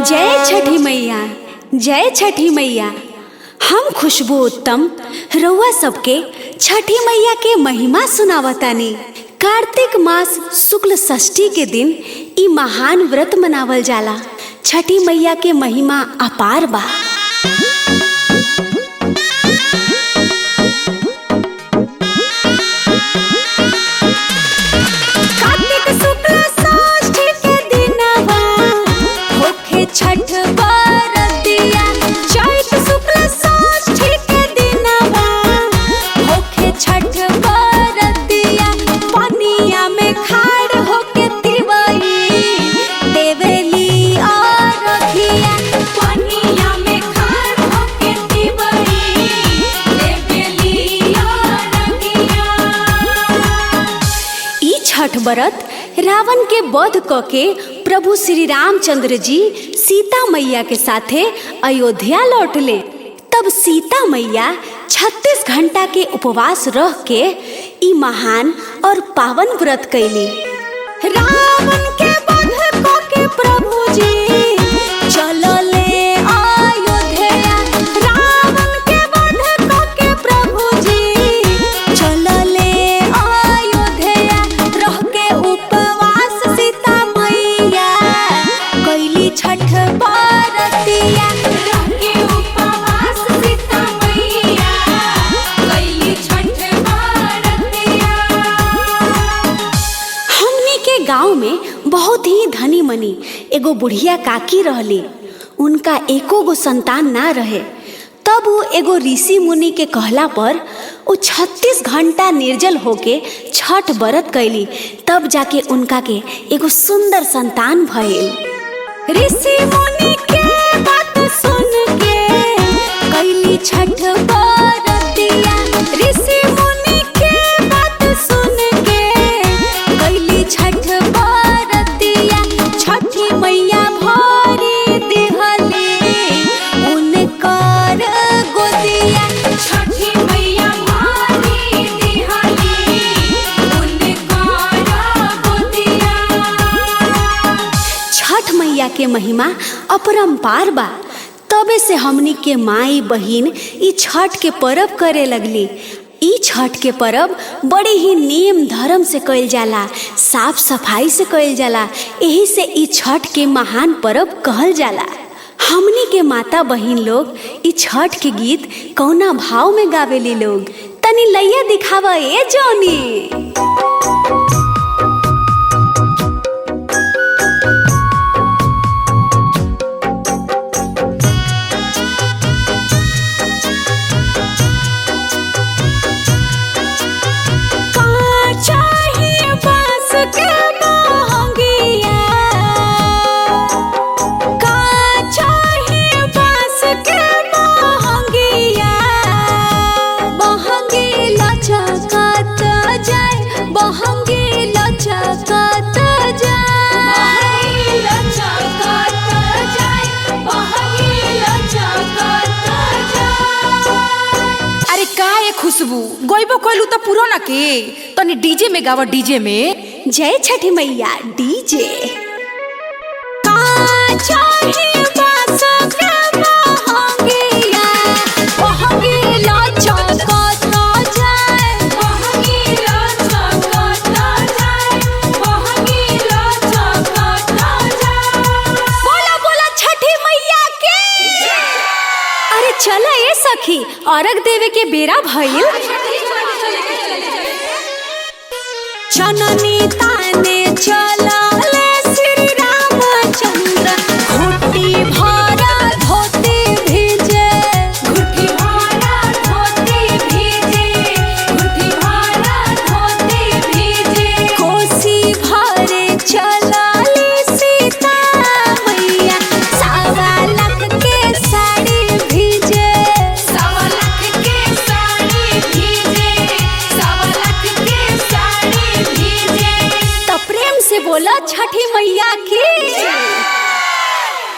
जय छठी मैया जय छठी मैया हम खुशबू उत्तम रउआ सबके छठी मैया के महिमा सुनावतानी कार्तिक मास शुक्ल षष्ठी के दिन ई महान व्रत मनावल जाला छठी मैया के महिमा अपार बा कार्तिक शुक्ल षष्ठी के दिनवा होखे छठ बरतिया चैत शुक्ल षष्ठी के दिनवा होखे छठ बरतिया पनिया में खाड़ होके तिवई देवेली अरघिया पनिया में खाड़ होके तिवई देवेली अरघिया ई छठ व्रत रावण के वध क के प्रभु श्री रामचंद्र जी सीता मैया के साथे अयोध्या लौटले तब सीता मैया 36 घंटा के उपवास रह के ई महान और पावन व्रत कैली रावण के वध क के प्रभु जी चलले अयोध्या रावण के वध क के प्रभु जी चलले अयोध्या रह के उपवास सीता मैया कैली छठ बरतिया रह के उपवास सीता मैया कैली छठ बरतिया हमनी के गांव में बहुत ही धनी मनी एगो बुढ़िया काकी रहली उनका एको गो संतान ना रहे तब वो एगो ऋषि मुनि के कहला पर वो छत्तीस घंटा निर्जल होके छठ व्रत कैली तब जाके उनका के एगो सुंदर संतान भइल ऋषि मुनि के बात सुन के कैली छठ बरतिया ऋषि मुनि के बात सुन के कैली छठ बरतिया छठी मैया भरी दिहली उनकर गोदिया छठी मैया भरी दिहली उनकर गोदिया छठ मैया के महिमा अपरंपार बा तबे से हमनी के माई बहिन ई छठ के पर्व करे लगली ई छठ के पर्व बड़े ही नियम धर्म से कइल जाला साफ सफाई से कइल जाला यही से ई छठ के महान पर्व कहल जाला हमनी के माता बहिन लोग ई छठ के गीत कौना भाव में गावेली लोग तनी लैया दिखावा ए जौनी चाहिए बांस के महंगिया का चाहिए बांस के महंगिया महंगी लचकत जाए महंगी लचकत जाए लचकत जाए महंगी लचकत जाए अरे का ये खुशबू गइबो कइलू त पुराना के तनी डीजे में गावा डीजे में जय छठी मैया डीजे चाहिए बांस के महंगिया महंगी लचकत जाए महंगी लचकत जाए महंगी लचकत जाए बोला बोला छठी मैया के अरे चला ए सखी अर्घ देवे के बेरा भइल जननी ताने चला